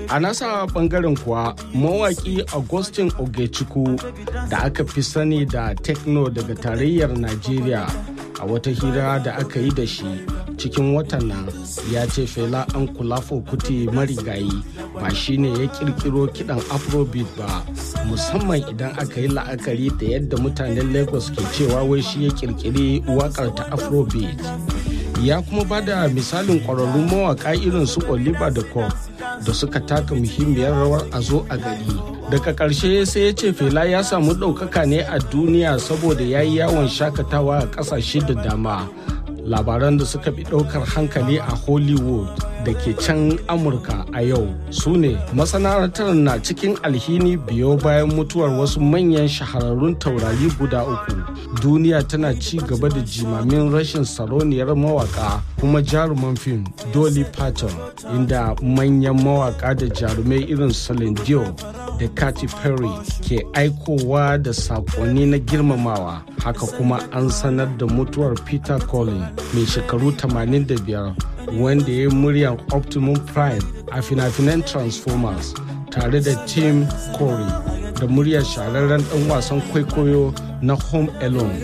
A nasa bangaren kuwa mawaki Augustin Ogechukwu da aka fi sani da Tekno daga tarayyar Najeriya a wata hira da aka yi da shi cikin watan nan ya ce fela an kulafo kuti marigayi ba shine ya kirkiro kidan afrobeat ba musamman idan aka yi la'akari da yadda mutanen lagos ke cewa wai shi ya kirkiri wakar ta afrobeat ya kuma ba da misalin ƙwararrun mawaƙa irin su oliver da Cobb da suka taka muhimmiyar rawar a zo a gari daga ƙarshe sai ya ce fela ya samu ɗaukaka ne a duniya saboda ya yi yawon shakatawa a ƙasashe da dama labaran da suka fi ɗaukar hankali a hollywood da ke can amurka a yau su ne masana'antar na cikin alhini biyo bayan mutuwar wasu manyan shahararrun taurari guda uku duniya tana ci gaba da jimamin rashin saroniyar mawaka kuma jaruman fim dolly parton inda manyan mawaka da jarumai irin Celine Dion da Katy Perry ke aikowa da sakonni na girmamawa haka kuma an sanar da mutuwar Peter Collins mai shekaru 85 wanda ya yi muryar Optimum Prime a fina-finan Transformers tare da Tim Corey da muryar shahararren dan wasan kwaikwayo na Home Alone.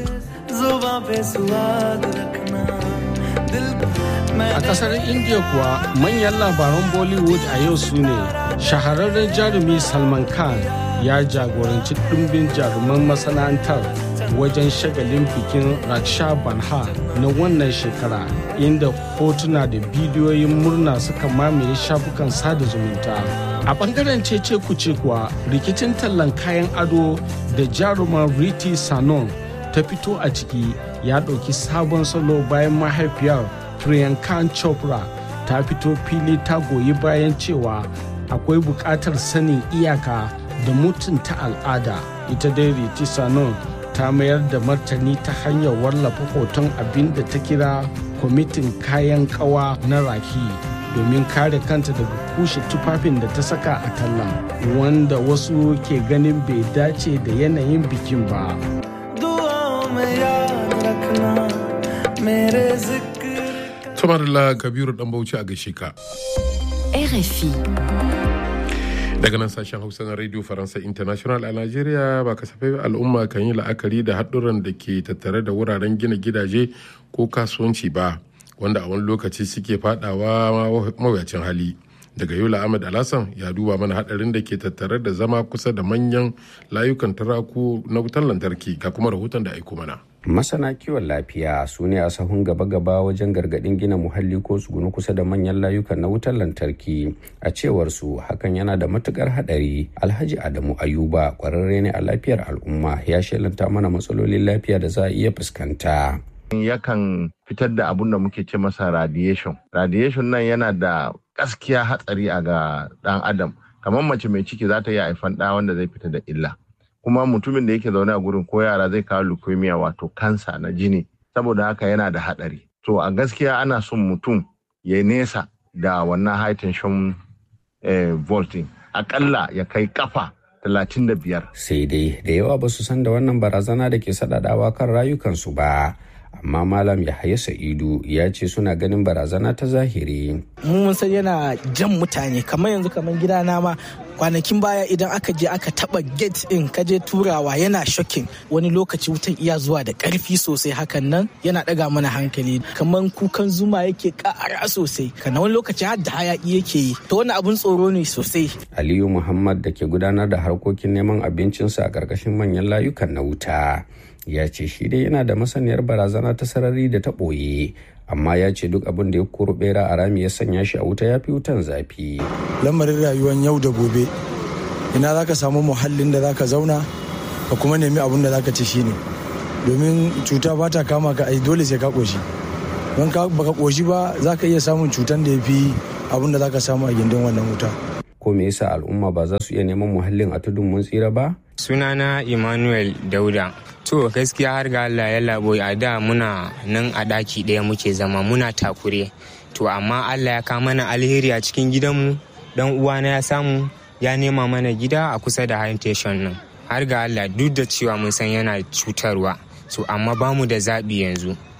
A kasar India kuwa manyan labaran Bollywood a yau su ne shahararren jarumi Salman Khan ya jagoranci ɗumbin jaruman masana'antar wajen shagalin bikin Raksha Banha na wannan shekara inda hotuna da bidiyoyin murna suka mamaye shafukan sada zumunta. A bangaren cece kuce kuwa rikicin tallan kayan ado da jaruman Riti Sanon ta fito a ciki ya ɗauki sabon salo bayan mahaifiyar Priyanka Chopra ta fito fili ta goyi bayan cewa akwai buƙatar sanin iyaka da mutunta al'ada ita dai Riti Sanon ta mayar da martani ta hanyar wallafa hoton abin da ta kira kwamitin kayan kawa na raki domin kare kanta daga kushe tufafin da ta saka a tallan wanda wasu ke ganin bai dace da yanayin bikin ba. Tumarila Kabiru dan Bauchi a gaishe ka. RFI. daga nan sashen hausa na radio faransa international a najeriya ba kasafai al'umma kan yi la'akari da haɗuran da ke tattare da wuraren gina gidaje ko kasuwanci ba wanda a wani lokaci suke fadawa mawuyacin hali daga yola ahmad alhassan ya duba mana haɗarin da ke tattare da zama kusa da manyan layukan taraku na wutar lantarki ga kuma rahoton da aiko mana masana kiwon lafiya su ne a sahun gaba-gaba wajen gargadin gina muhalli ko tsugunu kusa da manyan layukan na wutar lantarki a cewar su hakan yana da matukar hadari alhaji adamu ayuba kwararre ne a lafiyar al'umma ya shelanta mana matsalolin lafiya da za a iya fuskanta yakan fitar da abun da muke ce masa radiation radiation nan yana da gaskiya hatsari a ga dan adam kamar mace mai ciki za ta iya haifan ɗa wanda zai fita da illa kuma mutumin da yake zaune a gurin ko yara zai kawo leukemia wato kansa na jini saboda haka yana da hadari to a gaskiya ana son mutum ya nesa da wannan high tension eh, volting akalla ya kai kafa 35 sai dai da yawa ba su san da wannan barazana da ke sadadawa kan rayukansu ba amma malam yahaya sa'idu ya ce suna ganin barazana ta zahiri mun san yana jan mutane kamar yanzu kamar gidana ma kwanakin baya idan aka je aka taba gate din ka je turawa yana shocking wani lokaci wutan iya zuwa da karfi sosai hakan nan yana daga mana hankali kamar kukan zuma yake kara sosai kana wani lokaci har da hayaki yake yi to wani abun tsoro ne sosai aliyu muhammad da ke gudanar da harkokin neman abincinsa a karkashin manyan layukan na wuta ya ce shi dai yana da masaniyar barazana ta sarari da ta ɓoye amma ya ce duk abin da ya koro bera a rami ya sanya shi a wuta ya fi wutan zafi lamarin rayuwar yau da gobe ina za ka samu muhallin da za ka zauna ka kuma nemi abin da za ka ci shine domin cuta ba ta kama ka ai dole sai ka ƙoshi don ka baka ƙoshi ba za ka iya samun cutan da ya fi abin da za ka samu a gindin wannan wuta ko me yasa al'umma ba za su iya neman muhallin a tudun mun tsira ba sunana emmanuel dauda to gaskiya har ga allah ya labo a da muna nan a ɗaki ɗaya muke zama muna takure to amma allah ya kama mana alheri a cikin gidanmu dan uwana ya samu ya nema mana gida a kusa da habitation nan har ga allah duk da cewa mun san yana cutarwa to amma bamu da zaɓi yanzu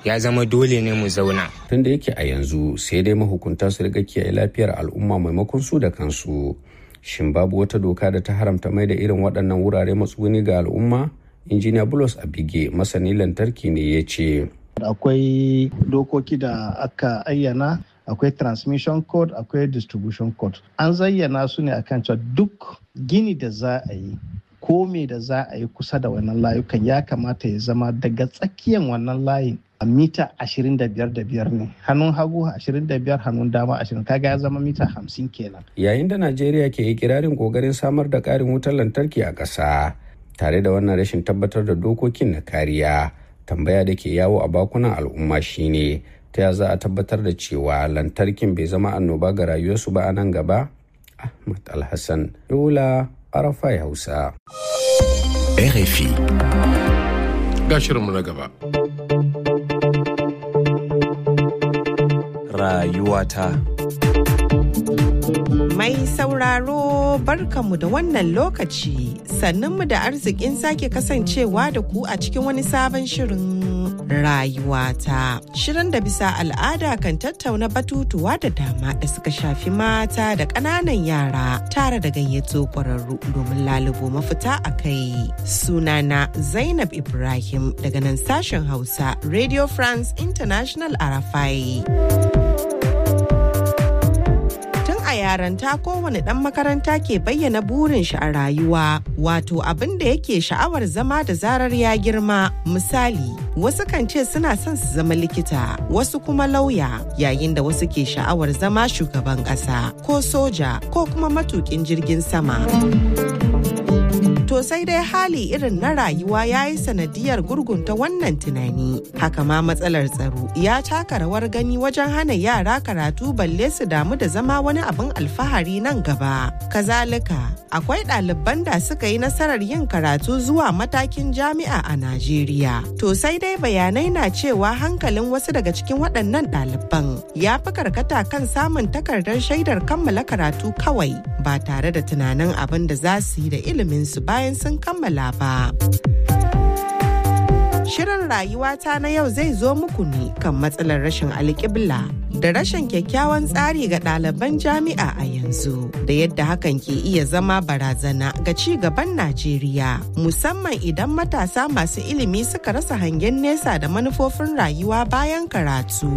ya zama dole ne mu zauna tun da yake a yanzu sai dai mahukunta su riga kiyaye lafiyar al'umma maimakon su da kansu shin babu wata doka da ta haramta mai da irin waɗannan wurare matsuguni ga al'umma injiniya bulos abige masani lantarki ne ya ce akwai dokoki da aka ayyana akwai transmission code akwai distribution code an zayyana su ne akan cewa duk gini da za a yi ko me da za a yi kusa da wannan layukan ya kamata ya zama daga tsakiyan wannan layin a mita 25 da biyar ne hannun hagu 25 hannun dama 20 kaga ya zama mita 50 kenan yayin da najeriya ke ikirarin kokarin samar da ƙarin wutar lantarki a ƙasa tare da wannan rashin tabbatar da dokokin na kariya tambaya da ke yawo a bakunan al'umma shine ta ya za a tabbatar da cewa lantarkin bai zama annoba ga rayuwarsu ba a nan gaba ahmad alhassan yola arafai hausa RFI. Ga shirinmu na gaba. Rayuwata. Mai sauraro barkanmu da wannan lokaci sannunmu da arzikin sake kasancewa da ku a cikin wani sabon shirin rayuwata. Shirin da bisa al'ada kan tattauna batutuwa da dama da suka shafi mata da ƙananan yara tare da gayyato ƙwararru domin lalubo mafita a kai. Sunana Zainab Ibrahim daga nan sashen Hausa Radio France International Arafai. yaranta kowane ɗan makaranta ke bayyana burin shi a rayuwa wato abin da yake sha'awar zama da zarar ya girma misali wasu kan ce suna son su zama likita wasu kuma lauya yayin da wasu ke sha'awar zama shugaban ƙasa ko soja ko kuma matukin jirgin sama. To sai dai hali irin na rayuwa ya yi sanadiyar gurgunta wannan tunani. Haka ma matsalar tsaro ya taka rawar gani wajen hana yara karatu balle su damu da zama wani abin alfahari nan gaba. Kazalika, akwai ɗaliban da suka yi nasarar yin karatu zuwa matakin jami'a a Najeriya. To sai dai bayanai na cewa hankalin wasu daga cikin waɗannan ɗaliban ya fi karkata kan samun takardar shaidar kammala karatu kawai ba tare da tunanin abin da za su yi da iliminsu bayan sun kammala ba. Shirin rayuwata na yau zai zo muku ne kan matsalar rashin alƙibla da rashin kyakkyawan tsari ga ɗaliban jami'a a yanzu da yadda hakan ke iya zama barazana ga ci gaban Najeriya musamman idan matasa masu ilimi suka rasa hangen nesa da manufofin rayuwa bayan karatu.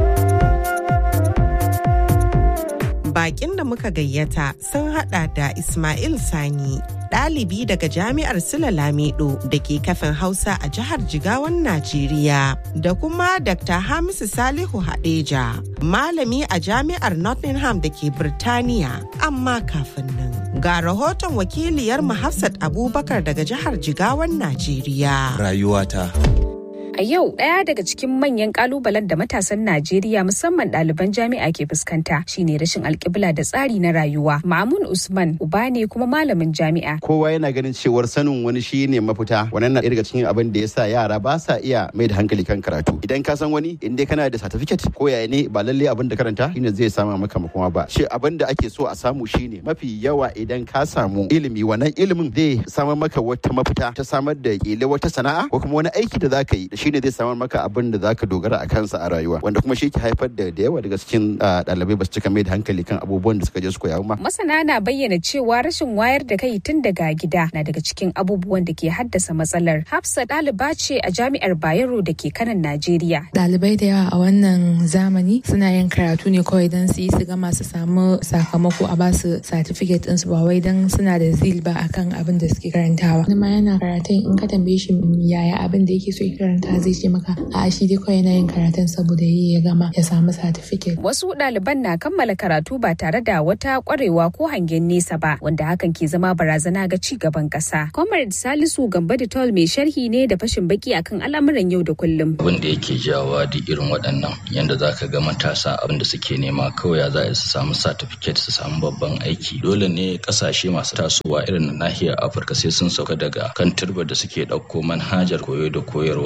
Bakin da muka gayyata sun hada da Ismail Sani ɗalibi daga jami'ar Sula Lamido da ke kafin Hausa a jihar Jigawan Najeriya da kuma Dr. Hamisu Salihu Hadeja, malami a jami'ar Nottingham da ke Birtaniya. Amma kafin nan, ga rahoton wakiliyar Hafsat Abubakar daga jihar Jigawan Najeriya. Rayuwata. A yau ɗaya daga cikin manyan kalubalen da matasan Najeriya musamman ɗaliban jami'a ke fuskanta shine rashin alƙibla da tsari na rayuwa. Mamun Usman uba ne kuma malamin jami'a. Kowa yana ganin cewar sanin wani shi ne mafita. Wannan na daga cikin abin da ya sa yara ba sa iya mai da hankali kan karatu. Idan ka san wani in dai kana da certificate ko yaya ne ba lalle abin da karanta shine zai sama maka makoma ba. Shi abin da ake so a samu shine mafi yawa idan ka samu ilimi wannan ilimin zai samar maka wata mafita ta samar da kila wata sana'a ko kuma wani aiki da zaka yi shine zai samar maka abin da zaka dogara a kansa a rayuwa wanda kuma shi ke haifar da da yawa daga cikin ɗalibai ba su cika mai da hankali kan abubuwan da suka je su koya ma. Masana na bayyana cewa rashin wayar da kai tun daga gida na daga cikin abubuwan da ke haddasa matsalar. Hafsa ɗaliba ce a jami'ar Bayero da ke kanan Najeriya. Ɗalibai da yawa a wannan zamani suna yin karatu ne kawai don su yi su gama su samu sakamako a basu certificate ɗinsu ba wai don suna da zil ba akan abin da suke karantawa. Wani ma yana karatun in ka tambaye shi yaya abin da yake so ya karanta zai ce maka a shi dai kawai yana yin karatun saboda yi ya gama ya samu certificate. Wasu ɗaliban na kammala karatu ba tare da wata ƙwarewa ko hangen nesa ba wanda hakan ke zama barazana ga ci gaban ƙasa. Comrade Salisu Gamba da Tol mai sharhi ne da fashin baki akan al'amuran yau da kullum. Abin da yake jawa da irin waɗannan yanda za ka ga matasa abin da suke nema kawai za su samu certificate su samu babban aiki. Dole ne ƙasashe masu tasowa irin na nahiyar Afirka sai sun sauka daga kan turbar da suke ɗauko manhajar koyo da koyarwa ta ƙasa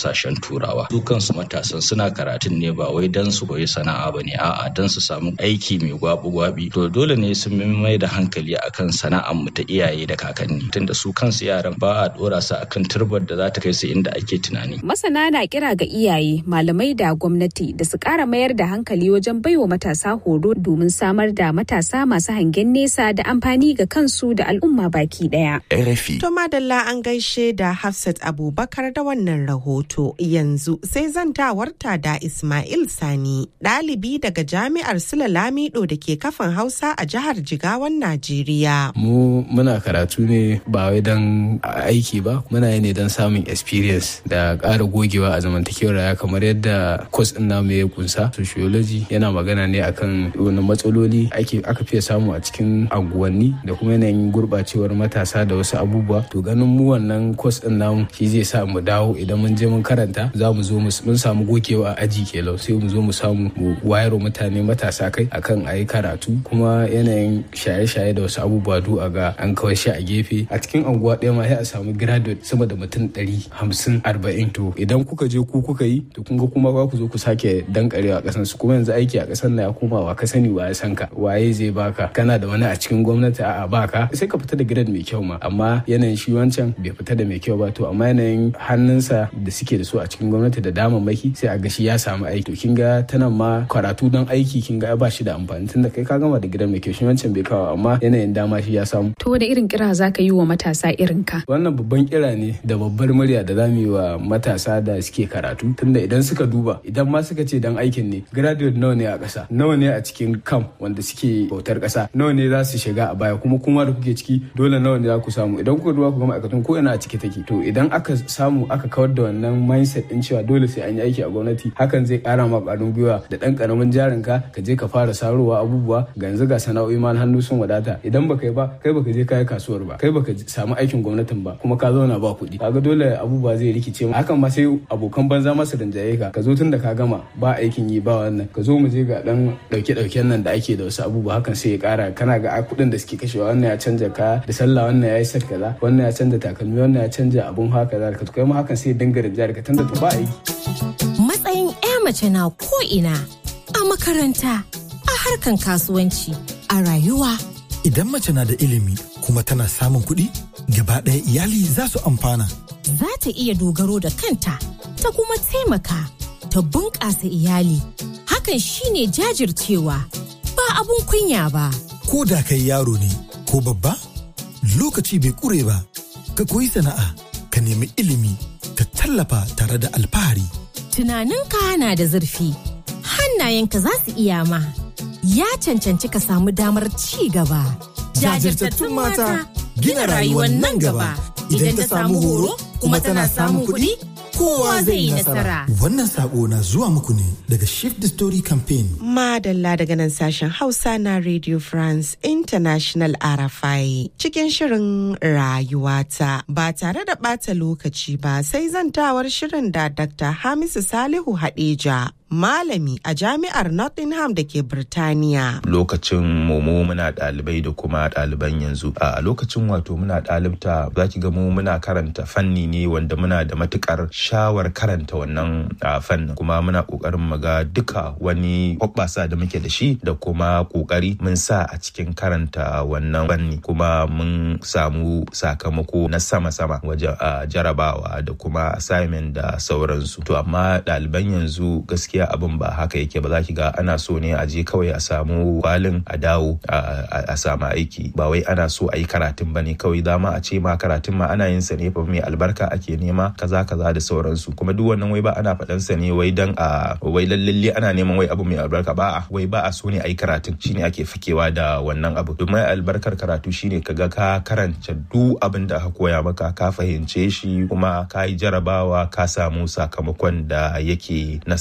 kasashen turawa su kansu matasan suna karatun ne ba wai dan su koyi sana'a ba ne a'a dan su samu aiki mai gwabi-gwabi to dole ne su mai da hankali akan sana'ar mu ta iyaye da kakanni tunda su kansu yaran ba a dora su akan turbar da za ta kai su inda ake tunani masana na kira ga iyaye malamai da gwamnati da su kara mayar da hankali wajen baiwa matasa horo domin samar da matasa masu hangen nesa da amfani ga kansu da al'umma baki daya RFI. To madalla an gaishe da Hafsat Abubakar da wannan rahoto yanzu sai zantawarta da Ismail Sani ɗalibi daga jami'ar Sula Lamido da ke kafin Hausa a jihar Jigawan Najeriya. Mu muna karatu ne ba wai don aiki ba muna yi ne don samun experience da ƙara gogewa a zamantakewar rayuwa kamar yadda kwas ɗin namu ya kunsa sociology yana magana ne akan wani matsaloli aka fiye samu a cikin anguwanni da kuma yanayin gurɓacewar matasa da wasu abubuwa to ganin mu wannan kwas ɗin namu shi zai sa mu dawo idan mun je mun karanta za mu zo mun samu gogewa a aji kelau sai mu zo mu samu mu wayar mutane matasa kai akan a yi karatu kuma yanayin shaye-shaye da wasu abubuwa du a ga an kawai shi a gefe a cikin anguwa ɗaya ma sai a samu graduate sama da mutum ɗari hamsin arba'in to idan kuka je ku kuka yi to kun ga kuma ba ku zo ku sake dankarewa a ƙasan su kuma yanzu aiki a ƙasan na ya koma wa ka sani wa ya san ka waye zai baka kana da wani a cikin gwamnati a'a baka sai ka fita da grade mai kyau ma amma yanayin shi wancan bai fita da mai kyau ba to amma yanayin hannunsa da suke da su a cikin gwamnati da damammaki sai a ga shi ya samu aiki to kin ga tana ma karatu don aiki kin ga ba shi da amfani tunda kai ka gama da gidan mai kyau shi wancan bai kawo amma yanayin dama shi ya samu to da irin kira zaka yi wa matasa irin ka wannan babban kira ne da babbar murya da zamu yi wa matasa da suke karatu tunda idan suka duba idan ma suka ce dan aikin ne graduate nawa ne a ƙasa nawa ne a cikin kam wanda suke bautar ƙasa nawa ne za su shiga a baya kuma kuma da kuke ciki dole nawa ne za ku samu idan kuka duba ku ga ma'aikatan ko ina a ciki take to idan aka samu aka kawar da wannan mindset din cewa dole sai an yi aiki a gwamnati hakan zai ƙara ma ƙwarin gwiwa da ɗan ƙaramin jarin ka ka je ka fara sarowa abubuwa ga yanzu ga sana'o'i ma hannu sun wadata idan baka yi ba kai baka je kayi kasuwar ba kai baka samu aikin gwamnatin ba kuma ka zauna ba kuɗi kaga dole abubuwa zai rikice mu hakan ma sai abokan banza masu rinjaye ka ka zo tun da ka gama ba aikin yi ba wannan ka zo mu je ga dan dauke dauken nan da ake da wasu abubuwa hakan sai ya kara kana ga kuɗin da suke kashewa wannan ya canja ka da sallah wannan ya yi set kaza wannan ya canja takalmi wannan ya canja abun haka za ka kai ma hakan sai ya dinga rinjaye ka tunda to ba aiki matsayin 'ya mace na ko ina a makaranta a harkan kasuwanci a rayuwa Idan mace na da ilimi kuma tana samun kuɗi, gaba ɗaya iyali za su amfana. za ta iya dogaro da kanta ta kuma taimaka ta bunƙasa iyali hakan shine jajircewa ba abun kunya ba Ko da kai yaro ne ko babba, lokaci bai ƙure ba, ka koyi sana'a, ka nemi ilimi, ka tallafa tare da alfahari. tunaninka na da zurfi hannayenka za su iya ma ya cancanci ka samu damar ci gaba Jajirtattun mata gina rayuwar nan gaba. Idan ta samu horo kuma tana samun kuɗi, kowa zai yi nasara. Wannan sako na zuwa muku ne daga Shift the Story Campaign. Madalla daga nan sashen Hausa na Radio France International RFI cikin shirin rayuwata ba tare da ɓata lokaci ba sai zantawar shirin da Dr. Hamisu Salihu Hadeja malami a jami'ar Nottingham da ke Birtaniya. lokacin mu muna ɗalibai da kuma ɗaliban yanzu a lokacin wato muna ɗalibta za ki ga mu muna karanta fanni ne wanda muna da matukar shawar karanta wannan a, fannin kuma muna ƙoƙarin mu ga duka wani hoɓɓasa da muke da shi da kuma ƙoƙari mun sa a cikin karanta wannan fanni kuma mun samu sakamako na sama-sama wajen a, jarabawa da kuma assignment da sauransu to amma ɗaliban yanzu gaskiya abin ba haka yake ba za ki ga ana so ne a je kawai a samu kwalin a dawo a samu aiki ba wai ana so a yi karatun ba ne kawai dama a ce ma karatun ma ana yin sa ne fa mai albarka ake nema kaza kaza da sauransu kuma duk wannan wai ba ana faɗan sa ne wai dan a wai lallalle ana neman wai abu mai albarka ba a wai ba a so ne a yi karatun shine ake fakewa da wannan abu domin albarkar karatu shine kaga ka karanta duk abin da aka koya maka ka fahimce shi kuma ka yi jarabawa ka samu sakamakon da yake na sama-sama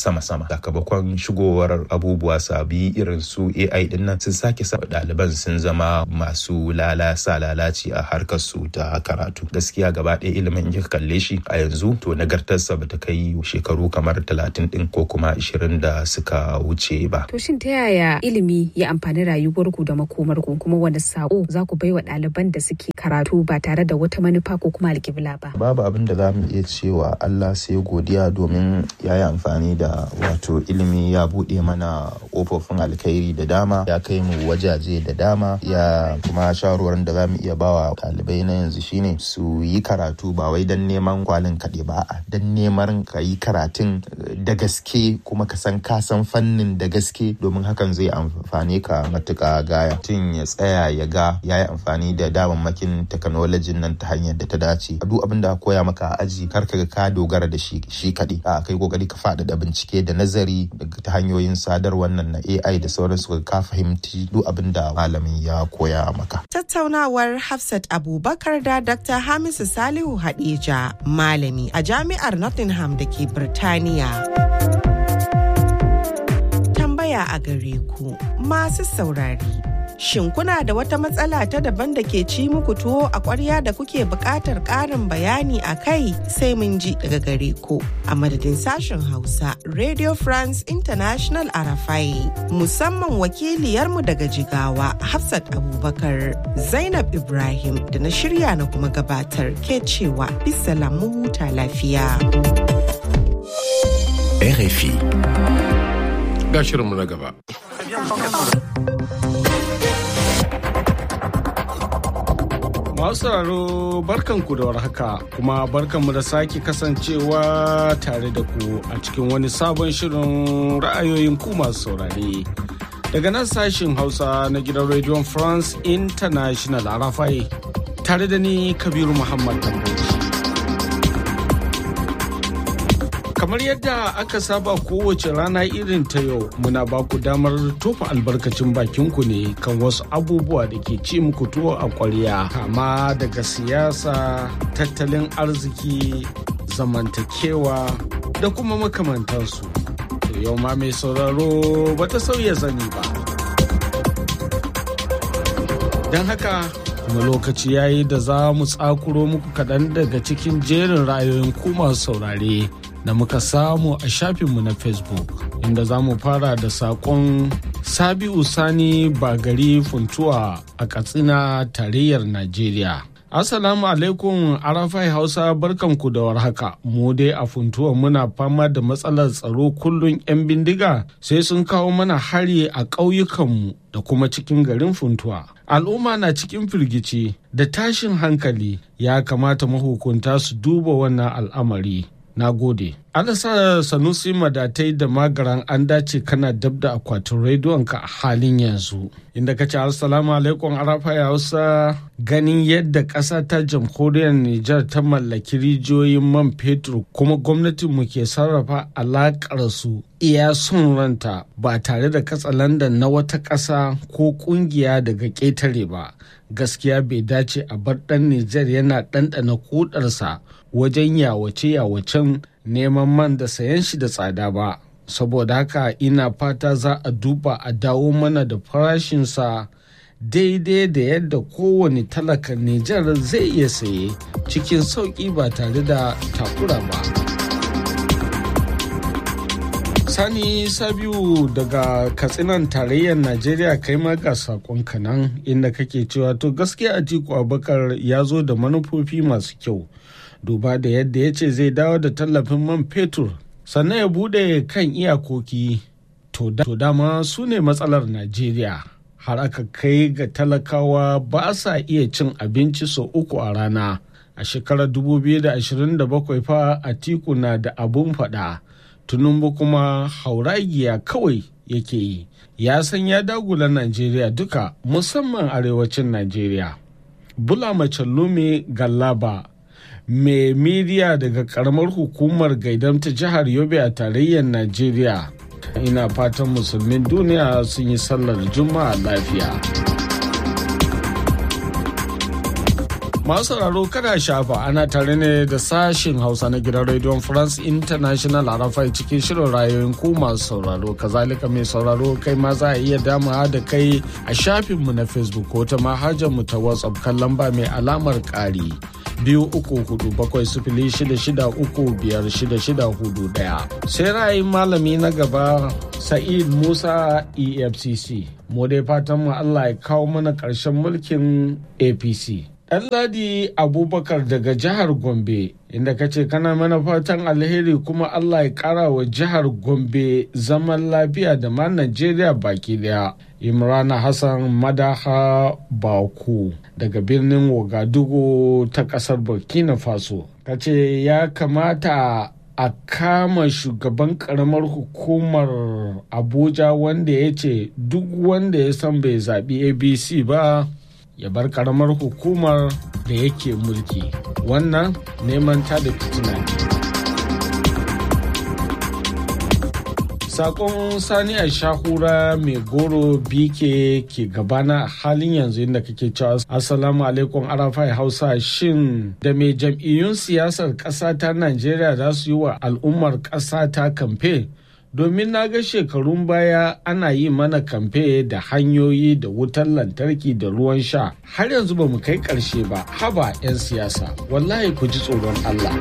sakamakon shigowar abubuwa sabi irin su ai din nan sun sake sa ɗaliban sun zama masu lalasa lalaci a harkar su ta karatu gaskiya gaba ɗaya ilimin in kalle shi a yanzu to nagartarsa bata kai shekaru kamar talatin din ko kuma ashirin da suka wuce ba to shin ta yaya ilimi ya amfani rayuwarku da makomarku kuma wani sako za ku baiwa ɗaliban da suke karatu ba tare da wata manufa ko kuma alƙibla ba babu abin da za mu iya cewa Allah sai godiya domin ya yi amfani da wato ilimi ya buɗe mana ƙofofin alkhairi da dama ya kai mu wajaje da dama ya kuma shawarwarin da za mu iya bawa ɗalibai na yanzu shine su yi karatu ba wai don neman kwalin kaɗe ba a don neman ka yi karatun da gaske kuma ka san ka san fannin da gaske domin hakan zai amfani ka matuƙa gaya tun ya tsaya ya ga ya yi amfani da damammakin teknolojin nan ta hanyar da ta dace duk abin da koya maka a aji kar ka ga ka dogara da shi shi kaɗai a kai kokari ka faɗaɗa bincike da nazari ta hanyoyin sadarwar nan na AI da sauransu ka fahimci duk abin da malamin ya koya maka. Tattaunawar Hafsat Abubakar da Dr. Hamisu Salihu Hadeja malami a jami'ar Nottingham da ke Birtaniya. Tambaya a gare ku masu saurari. Shin kuna da wata matsala ta daban da ke ci muku tuwo a ƙwarya da kuke buƙatar ƙarin bayani a kai sai mun ji daga gare ku. A madadin sashen Hausa, Radio France International Arafai, musamman wakiliyarmu daga Jigawa, Hafsat Abubakar, Zainab Ibrahim da na shirya na kuma gabatar ke cewa bisa lamu huta lafiya. RFI. Ga shirinmu na gaba. Masu sauraro barkanku da warhaka kuma barkanmu da sake kasancewa tare da ku a cikin wani sabon shirin ra'ayoyin ku masu saurare. Daga nan sashin Hausa na gidan Radio France International a Rafai tare da ni Kabiru Muhammad Tambaci. kamar yadda aka saba kowace rana irin ta yau muna ba ku damar tofa albarkacin bakinku ne kan wasu abubuwa da ke ci muku tuwo a kwarya kama daga siyasa tattalin arziki zamantakewa da kuma makamantansu to yau ma mai sauraro bata sauya zani ba don haka kuma lokaci yayi da za mu tsakuro muku kaɗan daga cikin jerin ra'ayoyin ku masu saurare da muka samu a shafinmu na facebook inda za mu fara da saƙon sabiu sani bagari funtuwa a katsina tarayyar najeriya Assalamu alaikum Arafai Hausa barkanku da warhaka. Mu dai a funtuwa muna fama da matsalar tsaro kullum 'yan bindiga sai sun kawo mana hari a ƙauyukanmu da kuma cikin garin funtuwa. Al'umma na cikin firgici da tashin hankali ya kamata mahukunta su duba wannan al'amari. Na gode. Alasa Sanusi Madatai da Magaran an dace kana dab da akwatin rediyonka a halin yanzu. Inda ka ce Assalamu alaikum Arafa Hausa ganin yadda ƙasa ta jamhuriyar Nijar ta mallaki rijiyoyin man fetur kuma gwamnatinmu ke sarrafa alaƙar su iya son ranta ba tare da katsalandan na wata ƙasa ko ƙungiya daga ƙetare ba. Gaskiya bai dace a bar ɗan Nijar yana ɗanɗana kudarsa wajen yawace-yawacen neman man da sayan shi da tsada ba saboda haka ina fata za a duba a dawo mana da farashinsa daidai da yadda kowane talakan Nijar zai iya saye cikin sauƙi ba tare da takura ba. Sani Sabiu daga Katsinan tarayyar Najeriya kai ma ga saƙonka nan inda kake cewa to gaskiya Atiku Abubakar ya zo da manufofi masu kyau. duba da yadda ya ce zai dawo da tallafin man fetur sannan ya bude kan iyakoki to dama su ne matsalar najeriya har aka kai ga talakawa ba sa iya cin abinci sau uku a rana a shekarar 2027 fa atiku na da abun fada tunumbu kuma hauragiya kawai yake yi ya san ya dagula najeriya duka musamman arewacin najeriya bula mace lume gallaba mai midiya daga karamar hukumar gaidam ta jihar yobe a tarayyar najeriya ina fatan musulmin duniya sun yi sallar juma'a lafiya Masu sauraro kada shafa ana tare ne da sashin Hausa na gidan Radio France International a rafai cikin shirin rayoyin ku masu sauraro. Kazalika mai sauraro kai ma za a iya damawa da kai a shafinmu na Facebook ko ta mu ta WhatsApp kan lamba mai alamar ƙari. biyu uku hudu bakwai sifili shida shida uku biyar shida shida hudu daya sai ra'ayin malami na gaba sa'id musa efcc mu dai fatan mu allah ya kawo mana ƙarshen mulkin apc Ɗanladi Abubakar daga jihar Gombe inda ka ce kana mana fatan alheri kuma Allah ya ƙara wa jihar Gombe zaman lafiya da ma Najeriya baki daya. Imrana Hassan Madaha Baku daga birnin Wagadugu ta ƙasar Burkina Faso. Ka ce ya kamata a kama shugaban karamar hukumar Abuja wanda ya ce duk wanda ya san bai zaɓi ABC ba ya bar karamar hukumar da yake mulki wannan neman ta da fitina ne sakon sani a shahura mai goro bike ke gabana a halin yanzu inda kake cewa assalamu alaikum arafai hausa shin da mai jam'iyyun siyasar ƙasa ta najeriya za su yi wa al'ummar ƙasa ta kamfe domin na ga shekarun baya ana yi mana kamfe da hanyoyi da wutar lantarki da ruwan sha har yanzu ba mu kai ƙarshe ba haba 'yan siyasa wallahi ku ji tsoron Allah.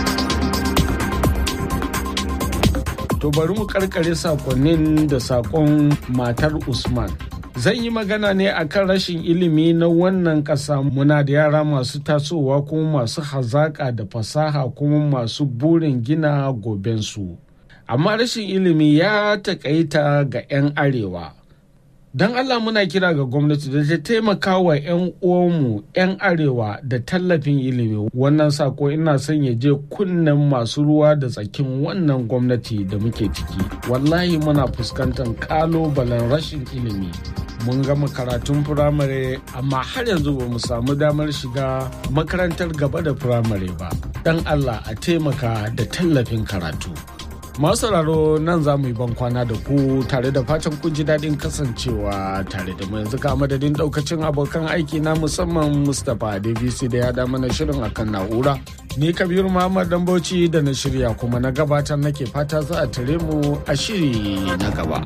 To bari mu karkare sakonnin da sakon matar Usman. Zan yi magana ne akan rashin ilimi na wannan ƙasa muna da yara masu tasowa kuma masu hazaƙa da fasaha kuma masu burin gina gobensu. amma rashin ilimi ya takaita ga 'yan arewa don allah muna kira ga gwamnati da ta taimaka wa 'yan uwanmu 'yan arewa da tallafin ilimi wannan sako ina son ya je kunnen masu ruwa da tsakin wannan gwamnati da muke ciki wallahi muna fuskantar kalubalen rashin ilimi mun gama karatun firamare amma har yanzu ba mu samu damar shiga makarantar gaba da firamare ba don allah a taimaka da tallafin karatu Masu sauraro nan za mu yi ban kwana da ku tare da fatan kun ji daɗin kasancewa tare da mu yanzu ka madadin ɗaukacin abokan aiki na musamman Mustapha Davisi da ya da mana shirin akan na'ura. Ni Kabiru Muhammad Dambauci da na shirya kuma na gabatar nake fata za a tare mu a shiri na gaba.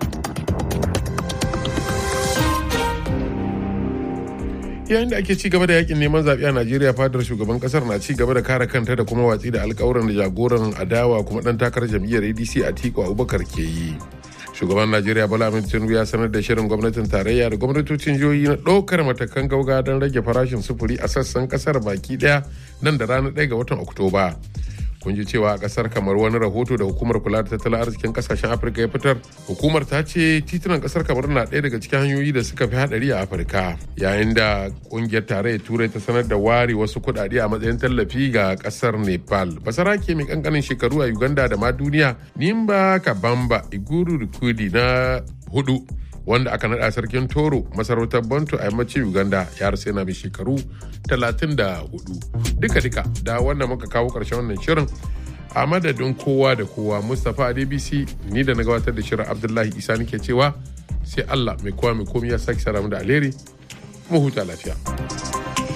yayin da ake ci gaba da yakin neman zaɓe a najeriya fadar shugaban kasar na ci gaba da kare kanta da kuma watsi da alkawuran da jagoran adawa kuma ɗan takarar jam'iyyar adc a tiko abubakar ke yi shugaban najeriya bala amin tinubu ya sanar da shirin gwamnatin tarayya da gwamnatocin jihohi na ɗaukar matakan gauga don rage farashin sufuri a sassan kasar baki ɗaya nan da ranar ɗaya ga watan oktoba kun ji cewa a kasar kamar wani rahoto da hukumar kula da tattalin arzikin kasashen afirka ya fitar hukumar ta ce titunan kasar kamar na ɗaya daga cikin hanyoyi da suka fi hadari a afirka yayin da kungiyar tarayyar turai ta sanar da ware wasu kuɗaɗe a matsayin tallafi ga kasar nepal basarake mai kankanin shekaru a uganda da ma duniya nimba kabamba iguru rikudi na hudu wanda aka naɗa sarkin toro masarautar bantu a yammacin uganda ya rasu yana mai shekaru 34 duka-duka da wanda muka kawo ƙarshen wannan shirin a madadin kowa da kowa mustapha adbc ni da na gabatar da shirin abdullahi isa nake cewa sai allah mai kowa mai komi ya sake saramu da alheri mu huta lafiya